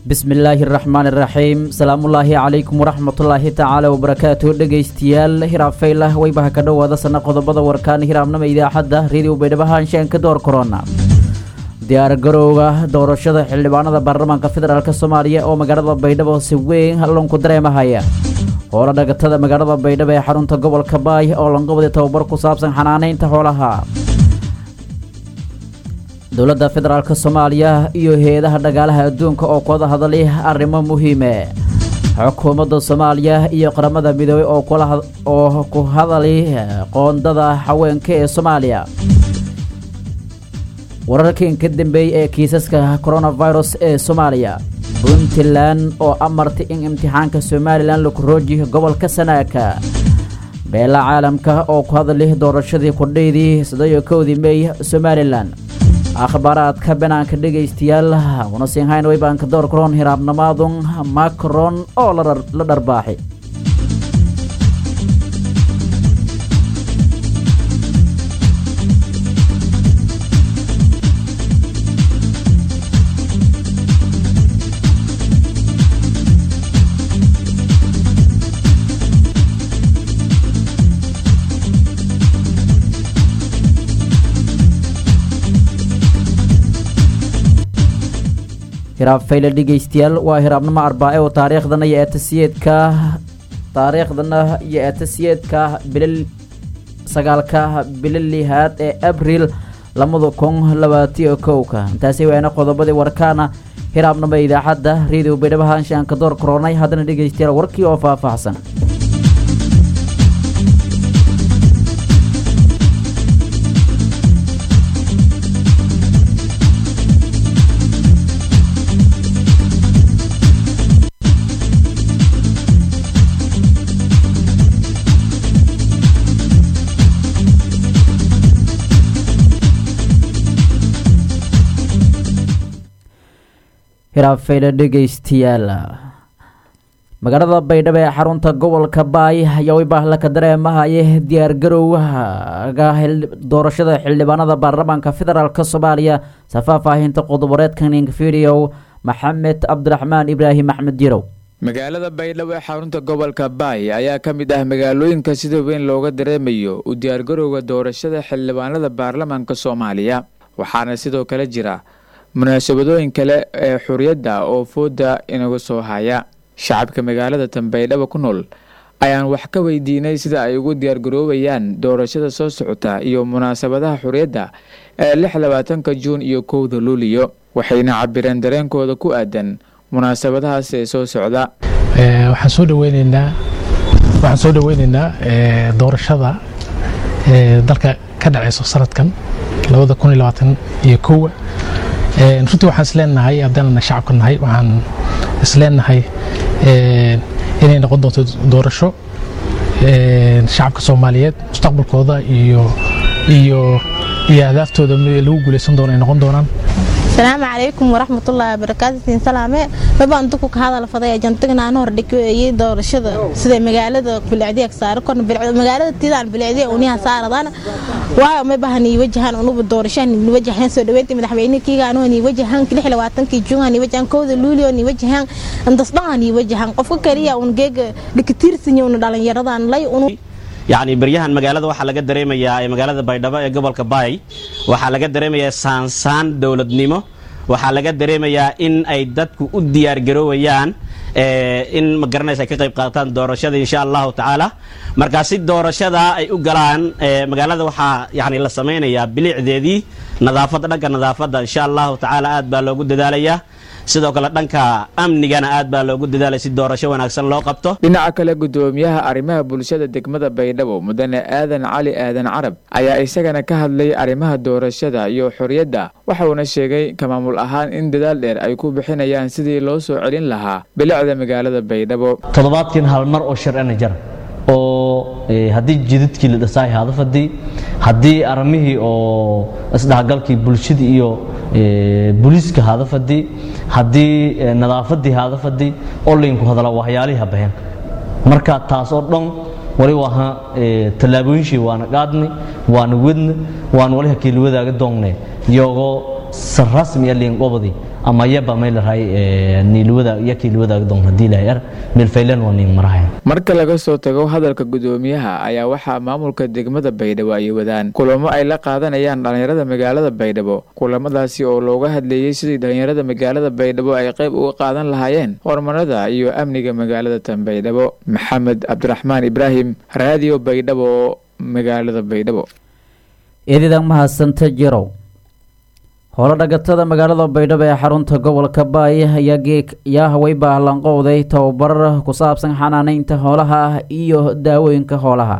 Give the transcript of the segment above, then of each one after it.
bismillaahi araxmaani iraxiim salaamullaahi calaykum waraxmatullaahi tacaala wabarakaatu dhegaystayaal hiraafaylah waybaha ka dhowaada sana qodobada warkaan hiraabnama idaacadda reediyo baydhabo haanshaan ka door korona diyaargarowga doorashada xildhibaanada baarlamaanka federaalk soomaaliya oo magaalada baydhabo si weyn halloonku dareemahaya hoola dhagatada magaalada baydhabo ee xarunta gobolka baay oo lanqabadi tababar ku saabsan xanaanaynta xoolaha dowladda federaalk soomaaliya iyo hay-adaha dhagaalaha adduunka oo kuwada hadalay arrimo muhiime xukuumadda soomaaliya iyo qaramada midoobey oo ku hadalay qoondada haweenka ee soomaaliya wararkan ka dambeeyey ee kiisaska coronavirus ee soomaaliya puntland oo amartay in imtixaanka somalilan laku roojiyo gobolka sanaaka beela caalamka oo ku hadalay doorashadii kordhaydii saddeyo kowdii meey somalilan akhbaaraadka banaanka dhegaystayaal una siinhayn waybaanka door kuron hiraabnamaadun macron oo la dharbaaxay hiraabfayle dhegaystayaal waa hiraabnimo arbaace oo taariikhdana iyo eetasiyeedka taariikhdana iyo eetasiyeedka bilal sagaalka bilo lihaad ee abril labada kun labaatiyo kowka intaasi waana qodobadii warkaana hiraabnimo idaacadda reediyo baydhabo haanshaanka door koronay haddana dhegaystayaal warkii oo faahfaahsan hiraafayla dhegaystayaal magaalada baydhabo ee xarunta gobolka baay ayaa waybaahla ka dareemahaye diyaargarowga doorashada xildhibaanada baarlamaanka federaalk soomaaliya safaafaahinta qodoboreedkan infidio maxamed cabdiraxmaan ibraahim axmed jirow magaalada baydhabo ee xarunta gobolka baay ayaa ka mid ah magaalooyinka sida weyn looga dareemayo u diyaargarowga doorashada xildhibaanada baarlamaanka soomaaliya waxaana sidoo kale jira munaasabadooyin kale ee xuriyadda oo fooda inaga soo haya shacabka magaalada tanbaydhaba ku nool ayaan wax ka weydiinay sida ay ugu diyaargaroobayaan doorashada soo socota iyo munaasabadaha xuriyadda ee lix labaatanka juun iyo kowda luuliyo waxayna cabireen dareenkooda ku aadan munaasabadahaas ee soo socda waxaan soo dhaweyneynaa waxaan soo dhaweyneynaa doorashada dalka ka dhaceyso sanadkan labada kun iyo labaatan iyo kowa runtii waxaan isleenahay haddaanana shacabka nahay waxaan isleenahay inay noqon doonto doorasho shacabka soomaaliyeed mustaqbalkooda iyo iyo iyo ahdaftooda lagu guuleysan doono ay noqon doonaan asalaamu calaykum waraxmatullaahi wabarakaatu siin salaame mabaan duku ka hadal faday ajantigna aan hor dhigayay doorashada sida magaalada bilicdiya saaro korna magaalada tidaan bilicdiya uniha saaradaan waayo ma bahan ii wajahan unuba doorashaan ii wajahan soo dhaweynta madaxweyne kiiga anoo ii wajahan 26 juun ii wajahan kooda luulio ii wajahan andas dhan ii wajahan qofka kaliya un geega dhikatiirsan un dhalinyaradan lay unu yacni baryahan magaalada waxaa laga dareemayaa ee magaalada baydhabo ee gobolka baay waxaa laga dareemayaa saansaan dowladnimo waxaa laga dareemayaa in ay dadku u diyaargaroowayaan in ma garanaysa ay ka qayb qaataan doorashada insha allahu tacaala markaa si doorashada ay u galaan magaalada waxaa yani la samaynayaa bilicdeedii nadaafadda dhanka nadaafadda insha allahu tacaala aad baa loogu dadaalayaa sidoo kale dhanka amnigana aad baa loogu dadaalay si doorasho wanaagsan loo qabto dhinaca kale gudoomiyaha arrimaha bulshada degmada baydhabo mudane aadan cali aadan carab ayaa isagana ka hadlay arrimaha doorashada iyo xorriyadda waxauna sheegay ka maamul ahaan in dadaal dheer ay ku bixinayaan sidii loo soo celin lahaa bilicda magaalada baydhabo toddobaadkiin hal mar oo sharcina jara oo haddii jidadkii la dhasaay hada fadii haddii arrimihii oo isdhexgalkii bulshada iyo booliiska hada fadii haddii nadaafadii hada fadii olinku hadala waxyaalihi habaheen marka taas oo dhan wali waha tallaabooyinshii waana qaadnay waana wedna waan wali hakiila wadaaga doongne yogo si rasmiya liingobadi ama yaba may lahay niilwada iyo kiilwada don hadii lahay ar milfaylan waa ning marahay marka laga soo tago hadalka gudoomiyaha ayaa waxaa maamulka degmada baydhabo ay wadaan kulamo ay la qaadanayaan dhallinyarada magaalada baydhabo kulamadaasi oo looga hadleeyey sidii dhallinyarada magaalada baydhabo ay qayb uga qaadan lahaayeen horumarada iyo amniga magaalada tan baydhabo maxamed cabdiraxmaan ibraahim raadiyo baydhabo magaalada baydhabo eedadan mahadsanta jirow howlo dhagatada magaalada baydhabo ee xarunta gobolka baay ayaa hawey baalanqowday tababarar ku saabsan xanaaneynta hoolaha ah iyo daawooyinka hoolaha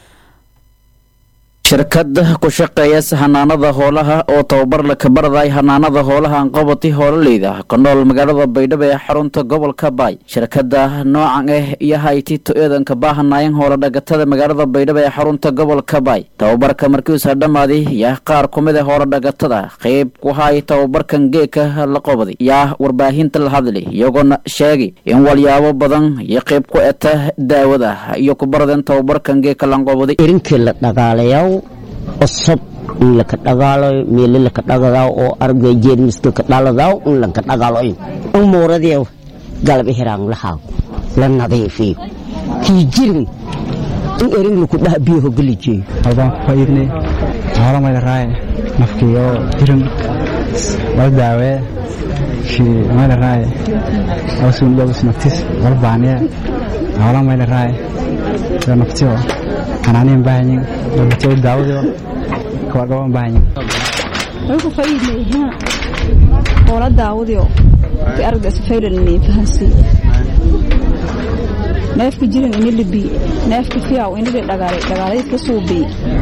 shirkad ku shaqeeya hanaanada hoolaha oo tababar la kabaraday hanaanada hoolaha anqabati hoololeyda ka nool magaalada baydhabo ee xarunta gobolka baay shirkada noocan ah iyo hayti to-eedanka baahanayan hoola dhagatada magaalada baydhabo ee xarunta gobolka baay tababarka markiisa dhammaaday yaa qaar kumid a hoola dhagatada qeyb ku hay tababarkan geeka la qobaday yaa warbaahinta la hadlay iyagoona sheegay in walyaabo badan iyo qeyb ku eta daawada iyo ku baradeen tababarkan geeka lanqobaday irinkii la dhagaalayaw cusub in laka dhagaalayo meelo laka dhagadaw oo aragay jeermiska ka dhaladaw in lanka dhagaaloyn umuuradiiw galab ihiraan lahaa la nadiifiyo kii jirin in erin laku dhaha biyaho gelijeeyo halbaan ku faa'iidnay hoola mayla raaye nafkiyo jirin wal daawee kii mayla raaye awsun dhowis naftis wal baaniye hoola mayla raaye yo naftiyo xanaaniin baahanyin nabatiyo daawadiyo kawagaban baahanyin way ku faa'iidnay hoola daawadiyo ki aragda isfaylanini fahansi neefka jirin ini libi neefka fiyaw ini li dhagaalay dhagaalaydka suubi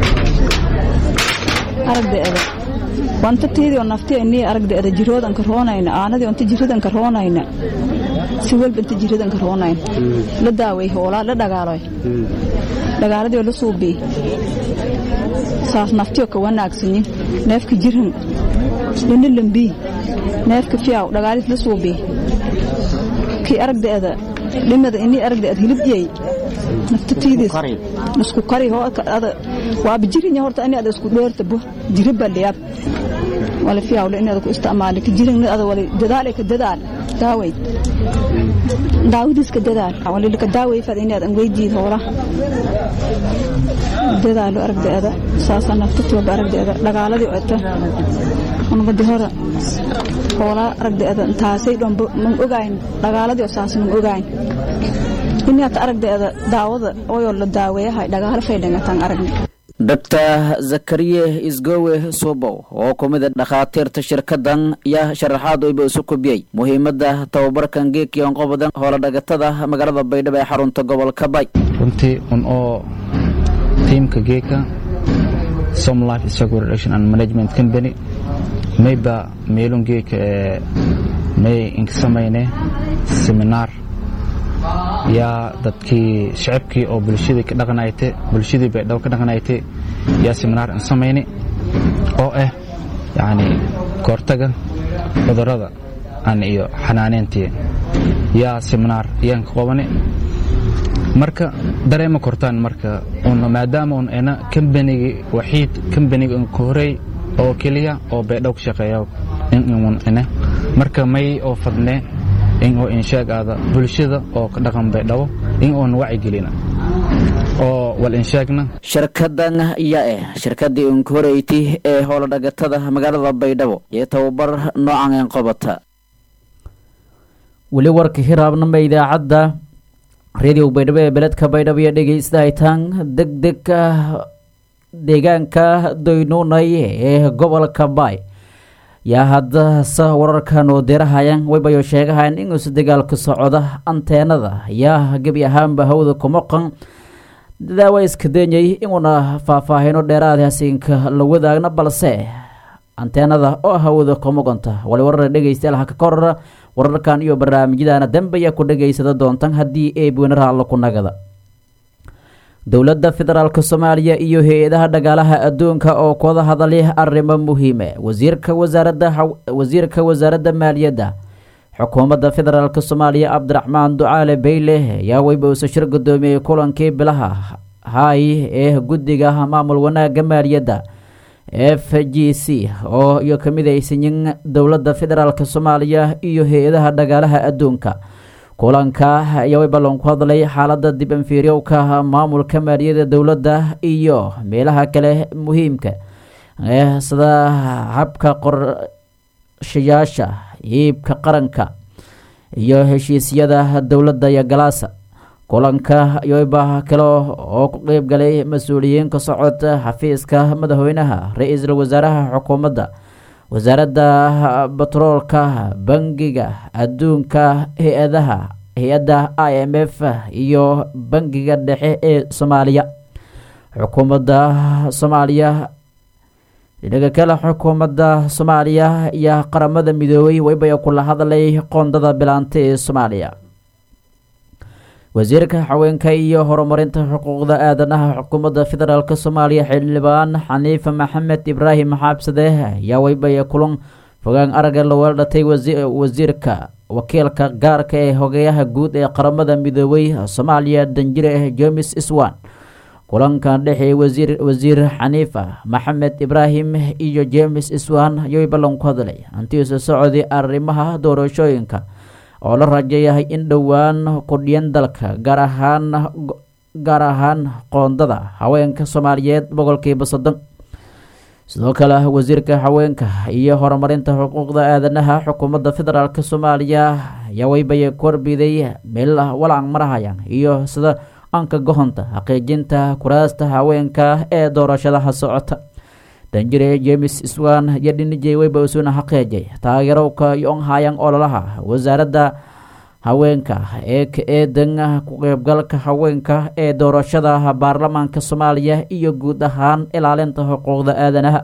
aragda eda wanta tiidio naftiya inii aragda eda jiroodanka roonayna aanadii onta jiradanka roonayna si walba inta jiradanka roonayna la daaway hoolaa la dhagaaloy dhagaaladii la suubi saas naftiyo ka wanaagsanyin neefka jiran lina lambii neefka fiyaw dhagaalid la suubi kii aragda eda dhimada inii aragda ad hilibjey naftatiidis isku kari waaba jirinya horta ini ada isku dheerta bo jiri baliyab wala fiyawle ini ada ku isticmaali ka jirin ada wala dadaal ka dadaal daaweyd daawadiis ka dadaal wala lika daawey fad ini ada angweydiid hoola dadaalo aragda ada saasa naftatiwaba aragda ada dhagaaladii ota unbadi hora hoola aragda ada taasay dhombo man ogayn dhagaaladii oo saas man ogayn inaad aragdeeda daawada oyoo la daaweeyahay dhagaalo faydhangataan aragna doctor zakariye isgowe subow oo ku mid a dhakhaatiirta shirkadan yaa sharaxaad oyba isu kubiyey muhiimadda tababarkan geekiyon qobadan hoola dhagatada magaalada baydhabo ee xarunta gobolka bay runtii un oo tiimka geeka som life struggle reduction and management company mayba meelun geeka ee may inka samayne seminar yaa dadkii shacabkii oo bulshadii ka dhaqanayte bulshadii baydhabo ka dhaqanayte yaa seminaar aan samayne oo ah yacni kahortaga cudurrada an iyo xanaaneyntii yaa seminaar yaan ka qabane marka dareema kortaan marka un maadaama un ena kambanigi waxiid kambaniga un ka horey oo keliya oo baydhabo ka shaqeeya in un ene marka may oo fadne in oo inshaagaada bulshada oo ka dhaqan baydhabo in oon wacigelina oo wal inshaagna shirkadan ayaa ah shirkadii unka horeyti ee hoola dhagatada magaalada baydhabo iyo tababar noocan een qobata weli warka hiraabnama idaacadda radio baydhabo ee beledka baydhabo iyo dhegeystahitaan deg dega deegaanka doynuunay ee gobolka baay yaa haddase wararkan oo dirahayaan waybayo sheegahayan inuusa dagaalka socda anteenada yaa gebi ahaanba hawda kumaqan daawa iska denyay inuuna faahfaahino dheeraada hasiinka la wadaagna balse anteenada oo hawada kumaqanta wali warar dhegeystayaal haka korara wararkan iyo barnaamijyadana dambe ayaa ku dhegeysada doontan haddii eebwenara alla ku nagada dowladda federaalk soomaaliya iyo hay-adaha dhagaalaha adduunka oo kuwada hadalay arrimo muhiime wasiirka wasaaradda wasiirka wasaaradda maaliyadda xukuumadda federaalk soomaaliya cabdiraxmaan ducaale beyle ayaa weyba usa shir gudoomiyey kulankii bilaha hay ee guddiga maamul wanaagga maaliyadda f g c oo iyo ka mid aysanyin dowladda federaalk soomaaliya iyo hay-adaha dhagaalaha adduunka kulanka ayaa way ballan ku hadlay xaaladda dib anfiiryowka maamulka maaliyadda dowladda iyo meelaha kale muhiimka ee sida habka qorshayaasha iibka qaranka iyo heshiisyada dowladda iyo galaasa kulanka ayoba kale oo ku qeyb galay mas-uuliyiin ka socod xafiiska madaxweynaha ra-iisul wasaaraha xukuumadda wasaaradda batroolka bangiga adduunka hay-adaha hay-adda i m f iyo bangiga dhexe ee soomaaliya xukuumadda soomaaliya dhinaga kale xukuumadda soomaaliya iyo qaramada midoobay waybaya kula hadlay qoondada bilaanta ee soomaaliya wasiirka haweenka iyo horumarinta xuquuqda aadanaha xukuumadda federaalk soomaaliya xildhibaan xaniife maxamed ibraahim xaabsade ayaa waybaya kulan fogaan aragga la weeldhatay wasiirka wakiilka gaarka ee hogeyaha guud ee qaramada midoobay soomaaliya danjire james iswan kulankan dhexeey wasiir wasiir xaniifa maxamed ibraahim iyo james iswan ayay ballan ku hadlay hantiisa socday arrimaha doorashooyinka oo la rajayahay in dhowaan kudhiyan dalka gaar ahaan gaar ahaan qoondada haweenka soomaaliyeed boqolkiiba soddon sidoo kale wasiirka haweenka iyo horumarinta xuquuqda aadanaha xukuumadda federaalk soomaaliya ayaa waybaya korbiday meel walang marahayaan iyo sida anka gohonta xaqiijinta kuraasta haweenka ee doorashadaha socota danjire james swan iyo dhinijey weyba usuna xaqiijay taageerowka yonhayan ololaha wasaaradda haweenka ee ka eedan ku qeybgalka haweenka ee doorashada baarlamaanka soomaaliya iyo guud ahaan ilaalinta xuquuqda aadanaha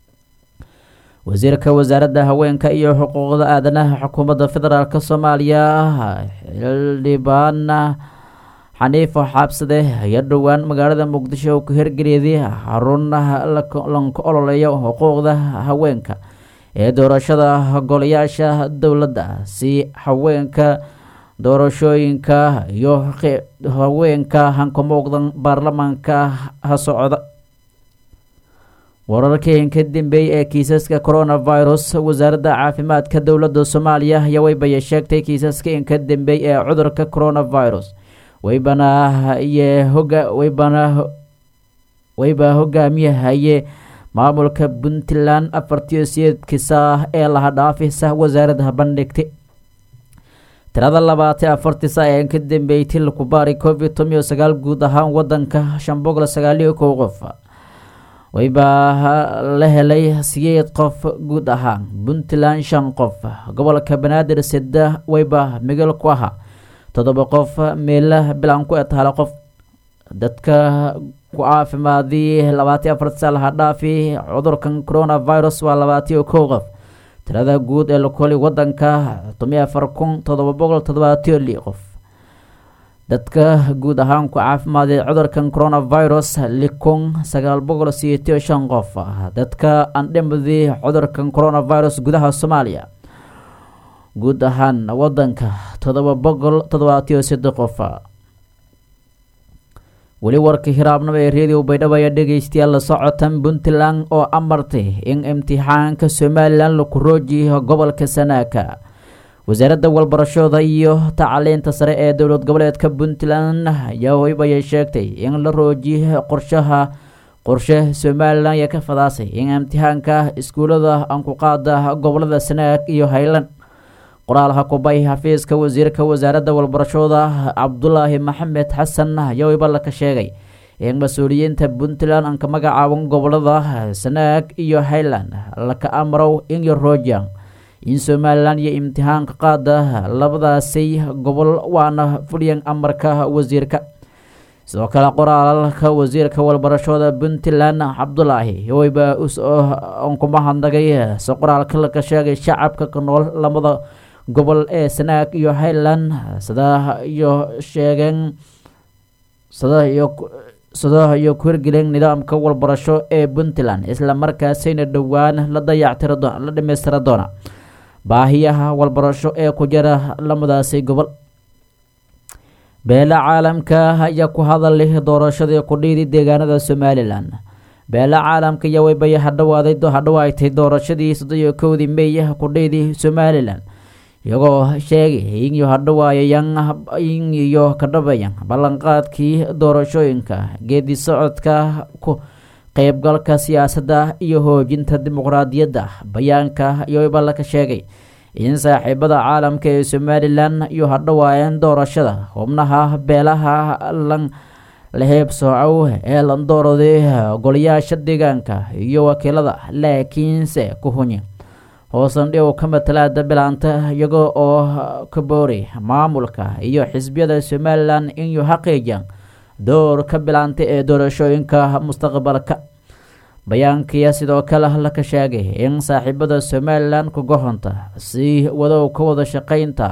wasiirka wasaaradda haweenka iyo xuquuqda aadanaha xukuumadda federaalk soomaaliya xildhibaan xaniifo xaabsade ayaa dhowaan magaalada muqdisho ku hirgeliyay xarun lanka ololeeya xuquuqda haweenka ee doorashada golayaasha dowladda si haweenka doorashooyinka iyo haweenka hanka muuqdan baarlamaanka ha socda wararkii ka dambeeyey ee kiisaska coronavirus wasaaradda caafimaadka dowladda soomaaliya ayaa waybaya sheegtay kiisaska in ka dambeeyey ee cudurka coronavirus waybana iyo hoga waybana wayba hogaamiyahaye maamulka puntland afartiyo sideedkiisa ee laha dhaafisa wasaaradda bandhigtay tirada labaatan afartii saa ee ka dambeeyey til kubaari covid toban iyo sagaal guud ahaan wadanka shan boqol sagaaliyo kow qof waybaa la helay sideed qof guud ahaan puntland shan qof gobolka banaadir sida wayba migel ku ahaa toddoba qof meela bilan ku etahala qof dadka ku caafimaadii labaatiyo afarti saa laha dhaafi cudurkan coronavirus waa labaatiyo kow qof tirada guud ee lakolay wadanka tomiyo afar kun toddoba boqol toddobaatiyo li qof dadka guud ahaan ku caafimaaday cudurkan coronavirus li kun sagaal boqol sideetiyo shan qof dadka andhimadii cudurkan coronavirus gudaha soomaaliya guud ahaan wadanka toddoba boqol toddobaatiyo saddex qof weli warka hiraabnimo ee redio baydhabo ayaa dhegeystayaal la socotan puntland oo amartay in imtixaanka somalilan laku roojiyo gobolka sanaaka wasaaradda walbarashada iyo tacliinta sare ee dowlad goboleedka puntland ayaa hoybaya sheegtay in la roojiyo qorshaha qorshe somalilan ayaa ka fadaasay in imtixaanka iskuulada ankuqaada gobolada sanaag iyo highland qoraalha kubay xafiiska wasiirka wasaaradda walbarashada cabdulaahi maxamed xasan ayaa wayba ka sheegay in mas-uuliyiinta puntland aan ka magacaaban gobolada sanaag iyo highland laka amrow in yoroojan in somalilan iyo imtixaanka qaada labadaasi gobol waana fulyan amarka wasiirka sidoo kale qoraalka wasiirka walbarashada puntland cabdulaahi wayba kuma hadnagay se qoraalka laka sheegay shacabka ka nool lamada gobol ee sanaag iyo highland sida iyo sheegeen sida iyo sida iyo ku hirgelin nidaamka walbarasho ee puntland isla markaasayna dhowaan la dayactira doona la dhamaystira doona baahiyaha walbarasho ee ku jira lamadaasi gobol beela caalamka ayaa ku hadalay doorashadii kudhiidi deegaanada somalilan beela caalamka iyo waybay hadhawaaday hadhawaaytay doorashadii soddoniyo kowdii meey kudheydii somalilan iyagoo sheegay inyo hadhawaayayaan in iyo ka dhabayan ballanqaadkii doorashooyinka geedi socodka ku qeybgalka siyaasadda iyo hoojinta dimuqraadiyadda bayaanka iyo wayba laka sheegay in saaxiibada caalamka ee somalilan iyo hadhawaayeen doorashada xubnaha beelaha lan laheebsoocow ee landoorday golayaasha deegaanka iyo wakiilada laakiinse ku hunyi hoosan dhiw ka matalaada bilaanta iyaga oo ka booray maamulka iyo xisbiyada somalilan inuu xaqiijiyaan door ka bilaanta ee doorashooyinka mustaqbalka bayaankiya sidoo kale laka sheegay in saaxiibada somalilan kuga honta si wadow ka wada shaqeynta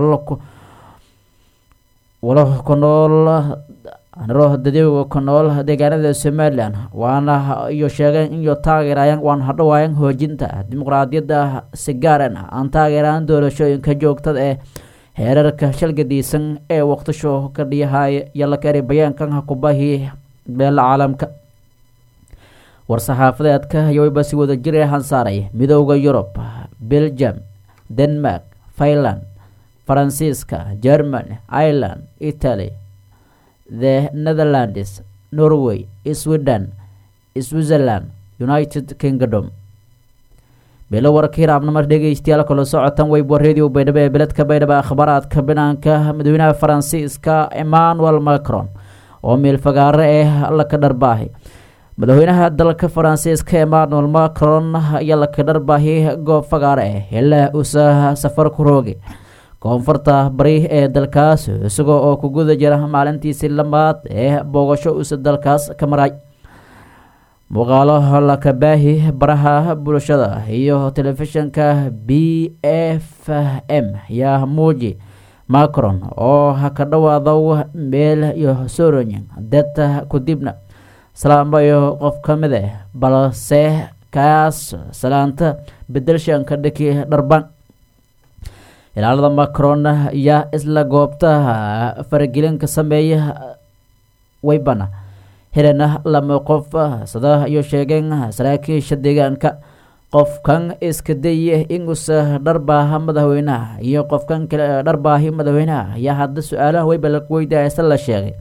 walo ku nool dadewga ku nool deegaanada somalilan waana iyo sheegeen iyo taageerayaan waan hadhawaayan hoojinta dimuqraadiyadda si gaaran aan taageeraan doorashooyinka joogtada ee heerarka shalgadiisan ee waqtisho ka dhiyahaya iyo la kari bayaankan hakubahi beela caalamka war-saxaafadeedka ayowayba si wada jir hansaaray midooda yurub belgium denmark finland faransiiska germany ireland italy the netherlands norway sweden switzerland united kingdom beelo warka hiraabnamar dhegeystayaal kala socotan weybo radio baydhabo ee beledka baydhabo akhbaaraadka banaanka madaxweynaha faransiiska emmanuel macron oo meelfagaaro ee laka dharbaahi madaxweynaha dalka faransiiska emmanuel macron ayaa laka dharbaahi goob fagaaro eh ilaa uusa safar ku roogay koonfurta bari ee dalkaas isagoo oo ku guda jira maalintiisii lamaad ee boogasho uusa dalkaas ka maray muuqaalo lakabaahi baraha bulshada iyo telefishinka b f m yaa muuji macron oo ka dhawaado meel iyo soroyin deta kudibna salaamayo qof ka mid ah balse kaas salaanta bedelshanka dhiki dharban ilaalada macron ayaa isla goobta faragelinka sameeya waybana helena lama qof sida iyo sheegeen saraakiisha deegaanka qofkan iska daya inuusa dharbaaha madaxweynaha iyo qofkan kale dharbaahi madaxweynaha ayaa hadda su-aalaha wayba la weydaasa la sheegay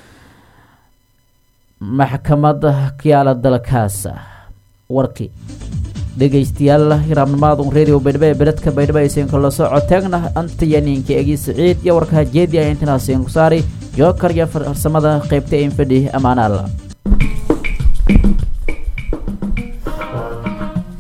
maxkamada kiyaala dalkaas warkii dhegeystayaal hiraabnimaadun radio baydhabo ee beledka baydhabo aysan kala socoteegna antayaniinka egi siciid iyo warkaha jeedi a intanaasiin ku saari jookar iyo farsamada qeybta infadhi amaana alla